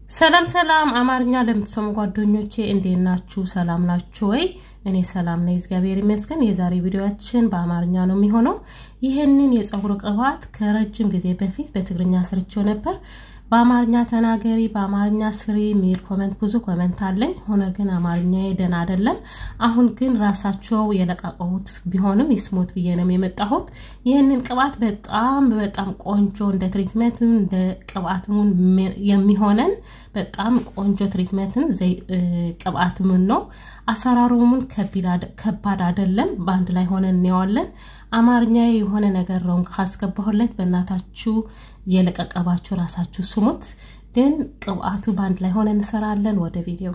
ሰላም ሰላም፣ አማርኛ ለምትሰሙ ጓደኞቼ እንዴት ናችሁ? ሰላም ናችሁ ወይ? እኔ ሰላም ነኝ፣ እግዚአብሔር ይመስገን። የዛሬ ቪዲዮችን በአማርኛ ነው የሚሆነው። ይህንን የፀጉር ቅባት ከረጅም ጊዜ በፊት በትግርኛ ስርቼው ነበር። በአማርኛ ተናገሪ፣ በአማርኛ ስሪ የሚል ኮመንት ብዙ ኮመንት አለኝ። ሆነ ግን አማርኛ ደህና አይደለም። አሁን ግን ራሳቸው የለቃቀቡት ቢሆንም ይስሙት ብዬ ነው የመጣሁት። ይህንን ቅባት በጣም በጣም ቆንጆ እንደ ትሪትመንት እንደ ቅባትሙን የሚሆነን በጣም ቆንጆ ትሪትመንትን ቅባትምን ነው። አሰራሩምን ከባድ አይደለም። በአንድ ላይ ሆነ እንየዋለን። አማርኛ የሆነ ነገር ረውን ካስገባሁለት በእናታችሁ የለቀቀባችሁ ራሳችሁ ስሙት። ግን ቅብአቱ በአንድ ላይ ሆነ እንሰራለን። ወደ ቪዲዮ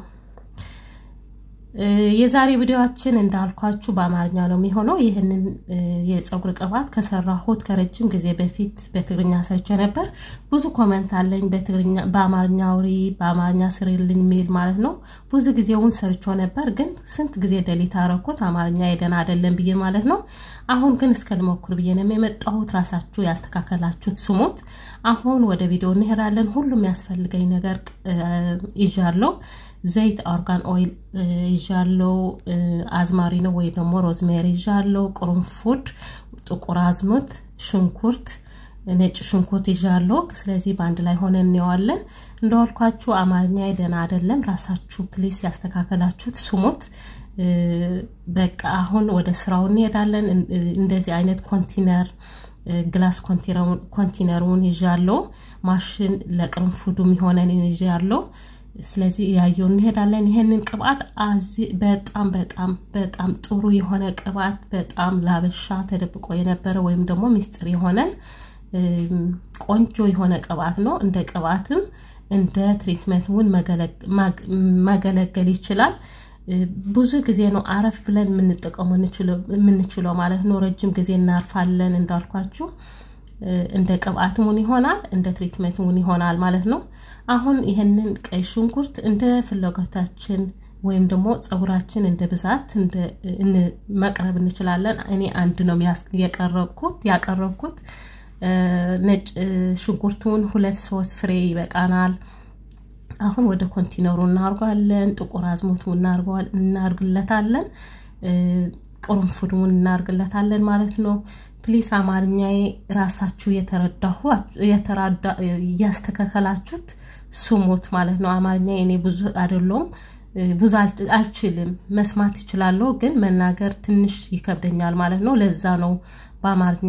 የዛሬ ቪዲዮችን እንዳልኳችሁ በአማርኛ ነው የሚሆነው። ይህንን የፀጉር ቅባት ከሰራሁት ከረጅም ጊዜ በፊት በትግርኛ ሰርቼ ነበር። ብዙ ኮመንት አለኝ በትግርኛ በአማርኛ አውሪ፣ በአማርኛ ስሪልኝ የሚል ማለት ነው። ብዙ ጊዜውን ሰርቾ ነበር፣ ግን ስንት ጊዜ ደሊት አረኩት አማርኛ የደን አይደለም ብዬ ማለት ነው። አሁን ግን እስከ ልሞክር ብዬ ነው የመጣሁት። ራሳችሁ ያስተካከላችሁት ስሙት። አሁን ወደ ቪዲዮ እንሄዳለን። ሁሉም ያስፈልገኝ ነገር ይዣለሁ። ዘይት ኦርጋን ኦይል ይዣለው፣ አዝማሪኖ ወይ ደግሞ ሮዝሜሪ ይዣለው፣ ቅርንፉድ፣ ጥቁር አዝሙድ፣ ሽንኩርት፣ ነጭ ሽንኩርት ይዣለው። ስለዚህ በአንድ ላይ ሆነ እንየዋለን። እንደዋልኳችሁ አማርኛ ደህና አይደለም። ራሳችሁ ፕሊስ ያስተካከላችሁት ስሙት። በቃ አሁን ወደ ስራው እንሄዳለን። እንደዚህ አይነት ኮንቲነር ግላስ ኮንቲነሩን ይዣለው። ማሽን ለቅርንፉዱ የሚሆነን ይዣለው። ስለዚህ ያየው እንሄዳለን። ይሄንን ቅባት በጣም በጣም በጣም ጥሩ የሆነ ቅባት በጣም ላበሻ ተደብቆ የነበረ ወይም ደግሞ ሚስጥር የሆነን ቆንጆ የሆነ ቅባት ነው። እንደ ቅባትም እንደ ትሪትመንትን መገለገል ይችላል። ብዙ ጊዜ ነው አረፍ ብለን የምንጠቀሙ የምንችለው ማለት ነው። ረጅም ጊዜ እናርፋለን እንዳልኳችሁ እንደ ቅባት ሙን ይሆናል፣ እንደ ትሪትመንት ሙን ይሆናል ማለት ነው። አሁን ይህንን ቀይ ሽንኩርት እንደ ፍላጎታችን ወይም ደግሞ ፀጉራችን እንደ ብዛት መቅረብ እንችላለን። እኔ አንድ ነው የቀረብኩት ያቀረብኩት ነጭ ሽንኩርቱን ሁለት ሶስት ፍሬ ይበቃናል። አሁን ወደ ኮንቲነሩ እናርጓለን። ጥቁር አዝሙድ እናርግለታለን። ቅርንፉዱን እናርግለታለን ማለት ነው። ፕሊስ አማርኛዬ ራሳችሁ እያስተካከላችሁት ስሙት ማለት ነው። አማርኛ እኔ ብዙ አይደለውም ብዙ አልችልም። መስማት ይችላለሁ፣ ግን መናገር ትንሽ ይከብደኛል ማለት ነው። ለዛ ነው በአማርኛ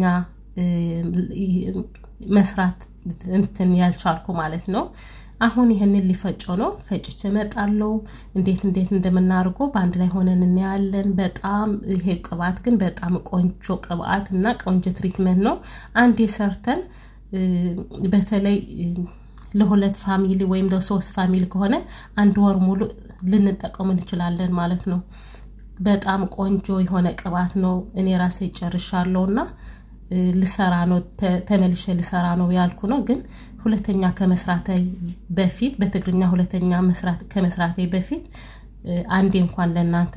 መስራት እንትን ያልቻልኩ ማለት ነው። አሁን ይህንን ሊፈጮ ነው። ፈጭቼ እመጣለሁ። እንዴት እንዴት እንደምናደርገው በአንድ ላይ ሆነን እናያለን። በጣም ይሄ ቅባት ግን በጣም ቆንጆ ቅባት እና ቆንጆ ትሪትመንት ነው። አንዴ ሰርተን በተለይ ለሁለት ፋሚሊ ወይም ለሶስት ፋሚሊ ከሆነ አንድ ወር ሙሉ ልንጠቀሙ እንችላለን ማለት ነው። በጣም ቆንጆ የሆነ ቅባት ነው። እኔ ራሴ ጨርሻለሁ እና ልሰራ ነው ተመልሼ ልሰራ ነው ያልኩ ነው ግን ሁለተኛ ከመስራቴ በፊት በትግርኛ ሁለተኛ መስራት ከመስራቴ በፊት አንዴ እንኳን ለእናንተ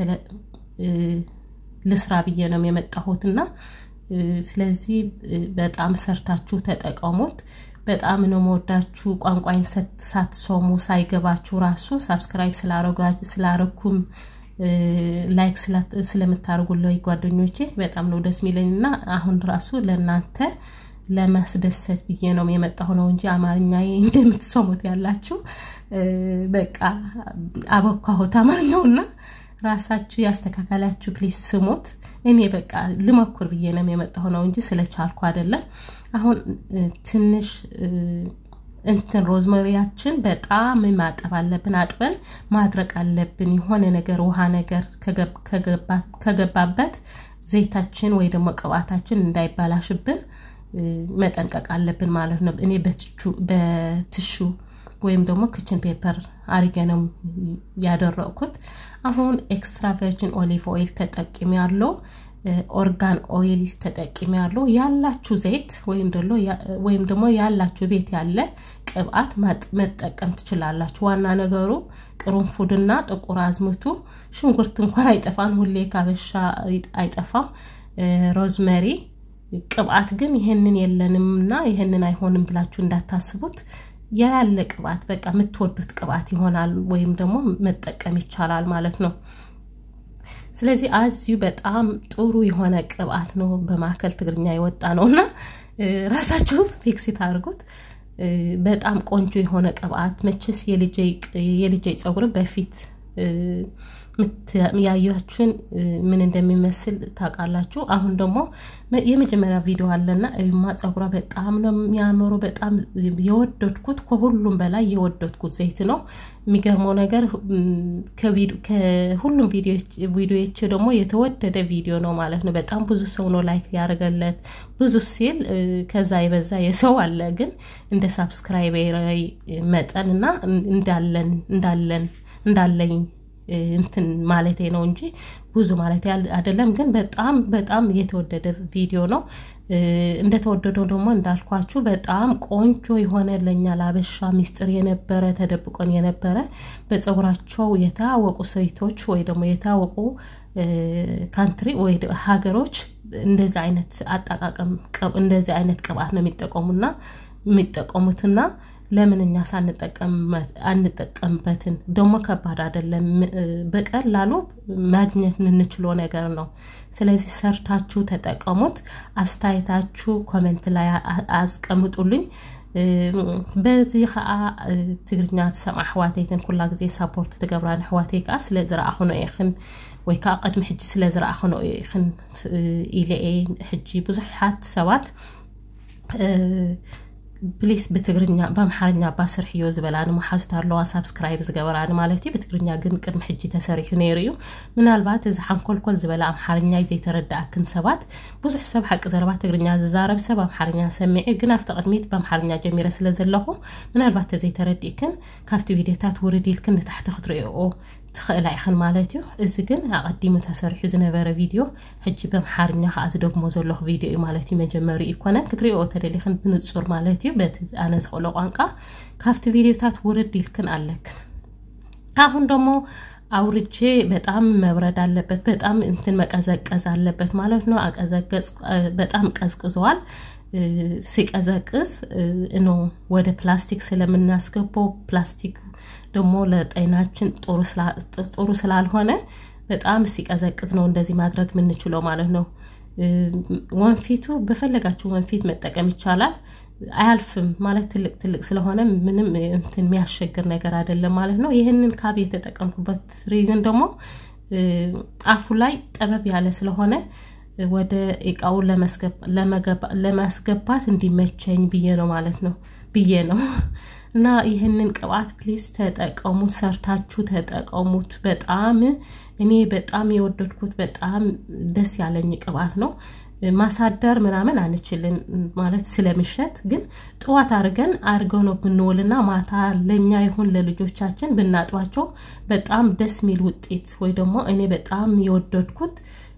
ልስራ ብዬ ነው የመጣሁት እና ስለዚህ በጣም ሰርታችሁ ተጠቀሙት። በጣም ነው መወዳችሁ። ቋንቋይን ሳትሰሙ ሳይገባችሁ ራሱ ሳብስክራይብ ስላረኩም ላይክ ስለምታደርጉልኝ ጓደኞቼ በጣም ነው ደስ የሚለኝ እና አሁን ራሱ ለእናንተ ለማስደሰት ብዬ ነው የመጣሁ ነው እንጂ አማርኛ እንደምትሰሙት ያላችሁ በቃ አበኳሁት አማርኛውና ራሳችሁ ያስተካከላችሁ ፕሊስ ስሙት። እኔ በቃ ልሞክር ብዬ ነው የመጣሁ ነው እንጂ ስለቻልኩ አይደለም። አሁን ትንሽ እንትን ሮዝመሪያችን በጣም ማጠብ አለብን። አጥበን ማድረቅ አለብን። የሆነ ነገር ውሃ ነገር ከገባበት ዘይታችን ወይ ደግሞ ቅባታችን እንዳይባላሽብን መጠንቀቅ አለብን ማለት ነው። እኔ በትሹ ወይም ደግሞ ክችን ፔፐር አሪጌ ነው ያደረግኩት። አሁን ኤክስትራ ቨርጂን ኦሊቭ ኦይል ተጠቅሚ ያለው ኦርጋን ኦይል ተጠቅሚ ያለው ያላችሁ ዘይት ወይም ደግሞ ያላችሁ ቤት ያለ ቅብአት መጠቀም ትችላላችሁ። ዋና ነገሩ ቅርንፉድና ጥቁር አዝሙቱ፣ ሽንኩርት እንኳን አይጠፋም፣ ሁሌ ካበሻ አይጠፋም። ሮዝመሪ ቅብአት ግን ይህንን የለንም እና ይህንን አይሆንም ብላችሁ እንዳታስቡት። ያለ ቅባት በቃ የምትወዱት ቅባት ይሆናል ወይም ደግሞ መጠቀም ይቻላል ማለት ነው። ስለዚህ አዚሁ በጣም ጥሩ የሆነ ቅባት ነው። በማዕከል ትግርኛ የወጣ ነው እና ራሳችሁ ፊክሲት አድርጉት። በጣም ቆንጆ የሆነ ቅባት መቼስ የልጄ ፀጉር በፊት ያያችሁን ምን እንደሚመስል ታውቃላችሁ። አሁን ደግሞ የመጀመሪያ ቪዲዮ አለና እዩማ ፀጉሯ በጣም ነው የሚያምሩ። በጣም የወደድኩት ከሁሉም በላይ የወደድኩት ዘይት ነው። የሚገርመው ነገር ከሁሉም ቪዲዮዎች ደግሞ የተወደደ ቪዲዮ ነው ማለት ነው። በጣም ብዙ ሰው ነው ላይክ ያደረገለት። ብዙ ሲል ከዛ የበዛ የሰው አለ፣ ግን እንደ ሳብስክራይብ መጠን እና እንዳለን እንዳለን እንዳለኝ እንትን ማለቴ ነው እንጂ ብዙ ማለት አይደለም። ግን በጣም በጣም የተወደደ ቪዲዮ ነው። እንደተወደደው ደግሞ እንዳልኳችሁ በጣም ቆንጆ የሆነ ለእኛ ላበሻ ሚስጥር የነበረ ተደብቆን የነበረ በፀጉራቸው የታወቁ ሴቶች ወይ ደግሞ የታወቁ ካንትሪ ወይ ሀገሮች እንደዚህ አይነት አጠቃቀም እንደዚህ አይነት ቅባት ነው የሚጠቀሙና የሚጠቀሙትና ለምን እኛ አንጠቀምበትን? ደግሞ ከባድ አይደለም፣ በቀላሉ ማግኘት የምንችለው ነገር ነው። ስለዚህ ሰርታችሁ ተጠቀሙት። አስተያየታችሁ ኮሜንት ላይ አስቀምጡልኝ። በዚ ከዓ ትግርኛ ትሰምዓ ኣሕዋተይትን ኩላ ግዜ ሳፖርት ትገብራን ኣሕዋተይ ከዓ ስለ ዝረኣኽኖ ኢኽን ወይ ከዓ ቅድሚ ሕጂ ስለ ዝረኣኽኖ ኢኽን ኢለ ሕጂ ብዙሓት ሰባት ፕሊስ ብትግርኛ በአምሓርኛ ባስርሕዮ ዝበላኒ መሓዙት ኣለዋ ሳብስክራይብ ዝገበራኒ ማለት እዩ ብትግርኛ ግን ቅድሚ ሕጂ ተሰሪሑ ነይሩ እዩ ምናልባት እዚ ሓንኮልኮል ዝበለ ኣምሓርኛ ዘይተረዳእክን ሰባት ብዙሕ ሰብ ሓቂ ዘረባ ትግርኛ ዝዛረብ ሰብ ኣምሓርኛ ሰሚዒ ግን ኣብቲ ቅድሚት በኣምሓርኛ ጀሚረ ስለ ዘለኹ ምናልባት ተዘይተረዲእክን ካብቲ ቪድዮታት ውርድ ኢልክን ንታሕቲ ክትሪኦ ትኽእላ ኢኽን ማለት እዩ እዚ ግን ኣቐዲሙ ተሰሪሑ ዝነበረ ቪድዮ ሕጂ በምሓርኛ ከዓ ዝደግሞ ዘለኹ ቪድዮ እዩ ማለት እዩ መጀመሪ ይኮነን ክትሪኦ ተደሊኽን ብንፁር ማለት እዩ በቲ ኣነ ዝኽእሎ ቋንቋ ካብቲ ቪድዮታት ውርድ ኢልክን ኣለክን አሁን ደግሞ አውርጄ በጣም መብረድ አለበት በጣም እንትን መቀዘቀዝ አለበት ማለት ነው አቀዘቀዝ በጣም ቀዝቅዘዋል ሲቀዘቅዝ ኖ ወደ ፕላስቲክ ስለምናስገባው ፕላስቲክ ደግሞ ለጤናችን ጥሩ ስላልሆነ በጣም ሲቀዘቅዝ ነው እንደዚህ ማድረግ የምንችለው ማለት ነው። ወንፊቱ በፈለጋችሁ ወንፊት መጠቀም ይቻላል። አያልፍም ማለት ትልቅ ትልቅ ስለሆነ ምንም እንትን የሚያስቸግር ነገር አይደለም ማለት ነው። ይህንን ካብ የተጠቀምኩበት ሪዝን ደግሞ አፉ ላይ ጠበብ ያለ ስለሆነ ወደ እቃውን ለማስገባት እንዲመቸኝ ብዬ ነው ማለት ነው ብዬ ነው። እና ይህንን ቅባት ፕሊዝ ተጠቀሙት፣ ሰርታችሁ ተጠቀሙት። በጣም እኔ በጣም የወደድኩት በጣም ደስ ያለኝ ቅባት ነው። ማሳደር ምናምን አንችልን ማለት ስለምሸት፣ ግን ጥዋት አድርገን አድርገው ነው ብንውልና ማታ ለእኛ ይሁን ለልጆቻችን ብናጧቸው በጣም ደስ የሚል ውጤት ወይ ደግሞ እኔ በጣም የወደድኩት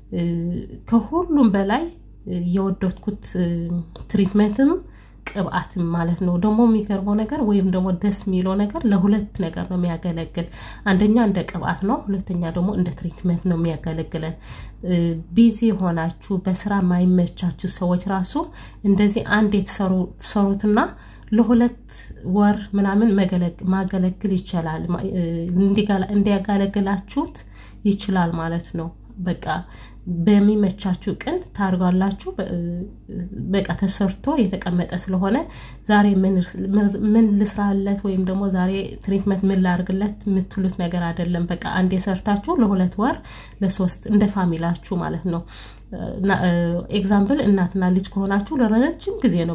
ከሁሉም በላይ የወደድኩት ትሪትመንትም ቅብአትም ማለት ነው። ደግሞ የሚገርመው ነገር ወይም ደግሞ ደስ የሚለው ነገር ለሁለት ነገር ነው የሚያገለግል። አንደኛ እንደ ቅብአት ነው፣ ሁለተኛ ደግሞ እንደ ትሪትመንት ነው የሚያገለግለን። ቢዚ የሆናችሁ በስራ ማይመቻችሁ ሰዎች ራሱ እንደዚህ አንድ የተሰሩትና ለሁለት ወር ምናምን ማገለግል ይችላል፣ እንዲያገለግላችሁት ይችላል ማለት ነው። በቃ በሚመቻችሁ ቀን ታርጓላችሁ። በቃ ተሰርቶ የተቀመጠ ስለሆነ ዛሬ ምን ልስራለት ወይም ደግሞ ዛሬ ትሪትመንት ምን ላርግለት የምትሉት ነገር አይደለም። በቃ አንድ የሰርታችሁ ለሁለት ወር ለሶስት እንደ ፋሚላችሁ ማለት ነው። ኤግዛምፕል እናትና ልጅ ከሆናችሁ ለረጅም ጊዜ ነው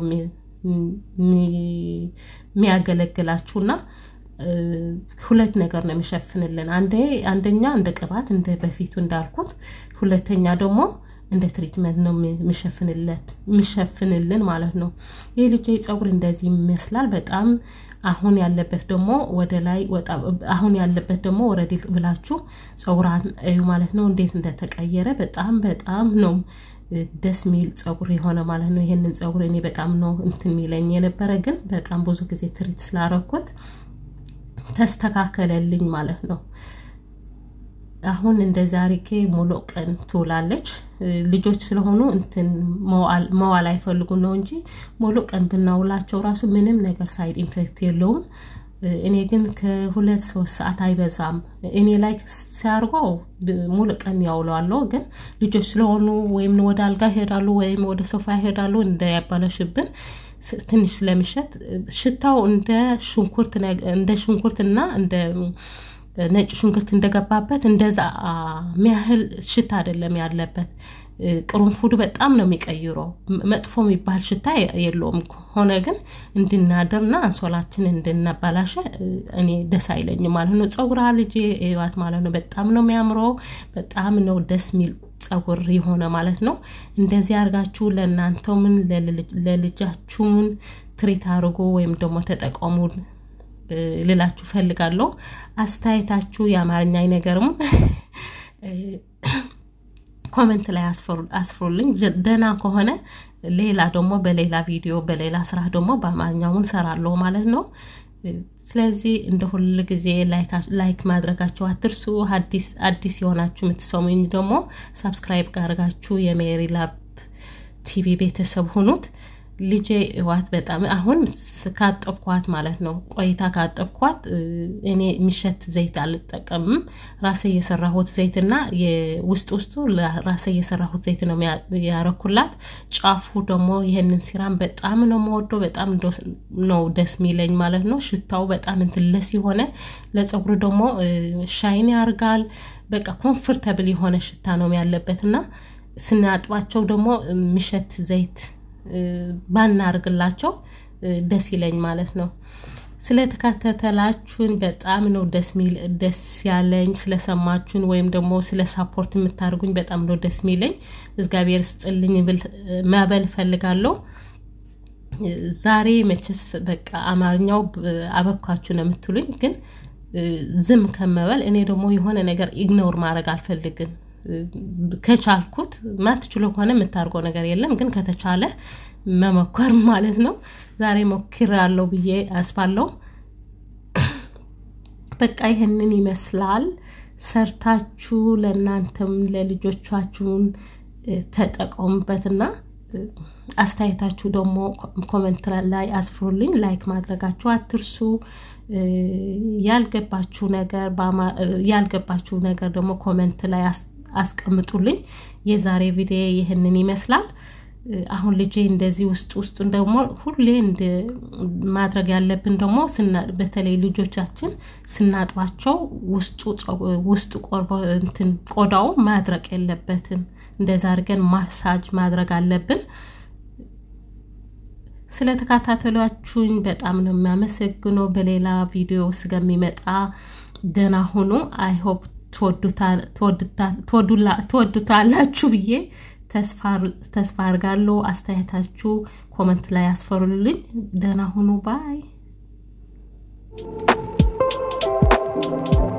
የሚያገለግላችሁና ሁለት ነገር ነው የሚሸፍንልን። አንደኛ እንደ ቅባት እንደ በፊቱ እንዳልኩት፣ ሁለተኛ ደግሞ እንደ ትሪትመንት ነው የሚሸፍንልን ማለት ነው። ይህ ልጅ ፀጉር እንደዚህ ይመስላል። በጣም አሁን ያለበት ደግሞ ወደ ላይ ወጣ፣ አሁን ያለበት ደግሞ ወረድ ብላችሁ ፀጉራን እዩ ማለት ነው፣ እንዴት እንደተቀየረ በጣም በጣም ነው ደስ ሚል ፀጉር የሆነ ማለት ነው። ይሄንን ፀጉር እኔ በጣም ነው እንትን የሚለኝ የነበረ ግን በጣም ብዙ ጊዜ ትሪት ስላረኩት ተስተካከለልኝ ማለት ነው። አሁን እንደዚህ አርጌ ሙሉ ቀን ትውላለች። ልጆች ስለሆኑ እንትን መዋል አይፈልጉም ነው እንጂ ሙሉ ቀን ብናውላቸው ራሱ ምንም ነገር ሳይድ ኢንፌክት የለውም። እኔ ግን ከሁለት ሶስት ሰዓት አይበዛም። እኔ ላይ ሲያርገው ሙሉ ቀን ያውለዋለሁ። ግን ልጆች ስለሆኑ ወይም ወደ አልጋ ይሄዳሉ ወይም ወደ ሶፋ ይሄዳሉ እንዳያባለሽብን ትንሽ ስለሚሸት ሽታው እንደ ሽንኩርት እንደ ሽንኩርትና እንደ ነጭ ሽንኩርት እንደገባበት እንደዛ ሚያህል ሽታ አይደለም ያለበት። ቅርንፉዱ በጣም ነው የሚቀይረው። መጥፎ የሚባል ሽታ የለውም። ሆነ ግን እንድናድርና አንሶላችን እንድናባላሸ እኔ ደስ አይለኝም ማለት ነው። ፀጉራ ልጅ ዋት ማለት ነው። በጣም ነው የሚያምረው። በጣም ነው ደስ የሚል ፀጉር የሆነ ማለት ነው። እንደዚህ አድርጋችሁ ለእናንተውምን ለልጃችሁን ትሪት አድርጎ ወይም ደግሞ ተጠቀሙ ልላችሁ ፈልጋለሁ። አስተያየታችሁ የአማርኛ አይነገርም ኮመንት ላይ አስፍሩልኝ። ደህና ከሆነ ሌላ ደግሞ በሌላ ቪዲዮ በሌላ ስራ ደግሞ በአማርኛውን ሰራለሁ ማለት ነው። ስለዚህ እንደ ሁል ጊዜ ላይክ ማድረጋችሁ አትርሱ። አዲስ የሆናችሁ የምትሰሙኝ ደግሞ ሳብስክራይብ ጋርጋችሁ የሜሪ ላብ ቲቪ ቤተሰብ ሁኑት። ልጄ እዋት በጣም አሁን ካጠብኳት ማለት ነው ቆይታ ካጠብኳት እኔ የሚሸት ዘይት አልጠቀምም። ራሴ የሰራሁት ዘይትና ውስጥ ውስጡ ራሴ የሰራሁት ዘይት ነው ያረኩላት። ጫፉ ደግሞ ይህንን ሲራም በጣም ነው የምወደው። በጣም ነው ደስ የሚለኝ ማለት ነው። ሽታው በጣም እንትለስ የሆነ ለፀጉሩ ደግሞ ሻይን ያርጋል። በቃ ኮምፎርተብል የሆነ ሽታ ነው ያለበት እና ስናጥባቸው ደግሞ የሚሸት ዘይት ባናርግላቸው ደስ ይለኝ ማለት ነው። ስለተካተተላችሁን በጣም ነው ደስ ሚል ደስ ያለኝ። ስለሰማችሁን ወይም ደግሞ ስለ ሳፖርት የምታደርጉኝ በጣም ነው ደስ ሚለኝ። እግዚአብሔር ስጥልኝ ማበል ፈልጋለሁ። ዛሬ መቼስ በቃ አማርኛው አበኳችሁ ነው የምትሉኝ፣ ግን ዝም ከመበል እኔ ደግሞ የሆነ ነገር ኢግኖር ማድረግ አልፈልግም። ከቻልኩት ማትችሎ ከሆነ የምታርገው ነገር የለም፣ ግን ከተቻለ መሞከር ማለት ነው። ዛሬ ሞክራለሁ ብዬ አስባለሁ። በቃ ይህንን ይመስላል። ሰርታችሁ ለእናንተም ለልጆቻችሁን ተጠቀሙበትና አስተያየታችሁ ደግሞ ኮመንት ላይ አስፍሩልኝ። ላይክ ማድረጋችሁ አትርሱ። ያልገባችሁ ነገር ያልገባችሁ ነገር ደግሞ ኮመንት ላይ አስቀምጡልኝ። የዛሬ ቪዲዮ ይህንን ይመስላል። አሁን ልጄ እንደዚህ ውስጥ ውስጡን ደግሞ ሁሌ ማድረግ ያለብን ደግሞ በተለይ ልጆቻችን ስናጥባቸው ውስጡ ቆዳው ማድረቅ የለበትም። እንደዛ አድርገን ማሳጅ ማድረግ አለብን። ስለተከታተሏችሁኝ በጣም ነው የሚያመሰግነው። በሌላ ቪዲዮ እስከሚመጣ ደህና ሁኑ። አይሆፕ ትወዱታላችሁ ብዬ ተስፋ አድርጋለሁ። አስተያየታችሁ ኮመንት ላይ ያስፈሩልኝ። ደህና ሁኑ ባይ